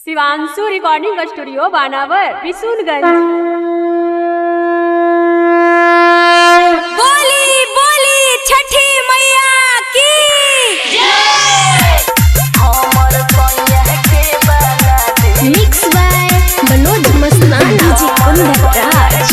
Shivanshu recording studio Banawar Bishunganj बोली बोली छठी मैया की mix by Manoj Mastan DJ Kundraj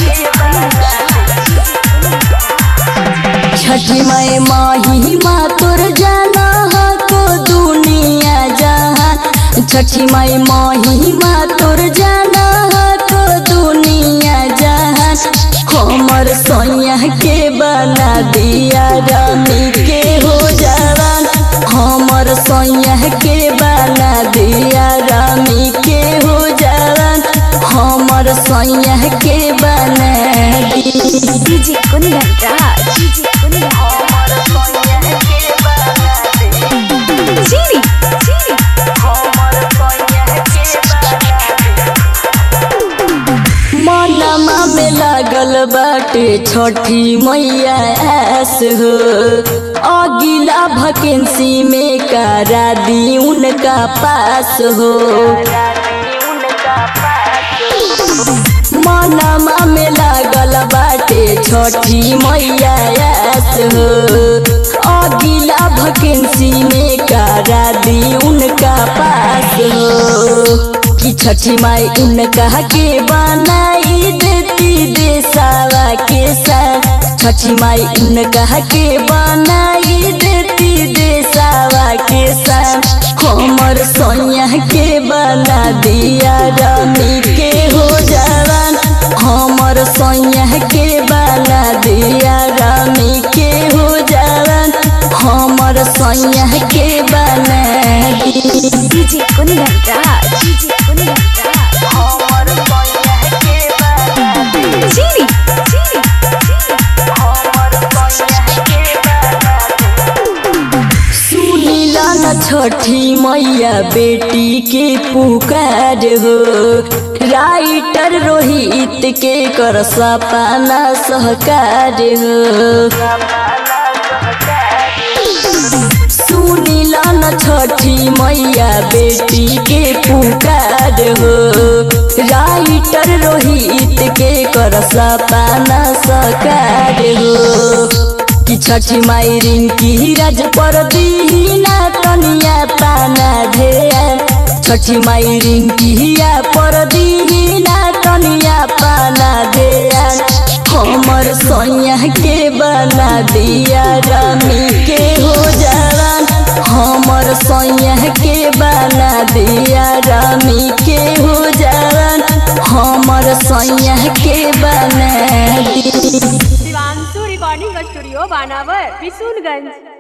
Chhathi माई माही माँ तोर जाना हा को दुनिया जहान छठी माई माही माँ तोर जाना हा को दुनिया जहान हमर सोया के बना दिया रानी के हो जवान हमर सोया के बना दिया रानी के हो जवान हमर सोया के बना दी डीजे कुंदराज डीजे कुंदराज चीनी चीनी मनमा में लागल बाटे छठी मैया ऐस हो अगिला वैकेंसी में करा दी उनका पास हो मनमा में लागल बाटे छठी मैया ऐस हो अगिला वैकेंसी में करा दी उनका पास हो कि छठी माई उनका के बनाई देती देसावा के साथ छठी माई उनका के बनाई देती देसावा के साथ हमर सोनिया के बना दिया रानी के हो जवान हमर सोनिया के बना दिया रानी के हो जवान हमर सोनिया के बना दी डीजे कुंदराज डीजे कुंदराज चीनी चीनी सुनीला न छठी मैया बेटी के पुकार हो राइटर रोहित के कर सपना सहकार हो सुनीला न छठी मैया बेटी के पुकार हो राइटर रोहित के कर सपना सकार हो कि छठी माई रिंकी राज पर दीना तनिया पाना ढेर छठी माई रिंकिया पर दीना तनिया पाना ढेर हमर सोनिया के बना दिया रामी के हो जवान हमर सोनिया के बना दिया रामी के हो जवान हमर सोनिया के बना दी शिवांशु रिकॉर्डिंग स्टूडियो बानावर बिशुनगंज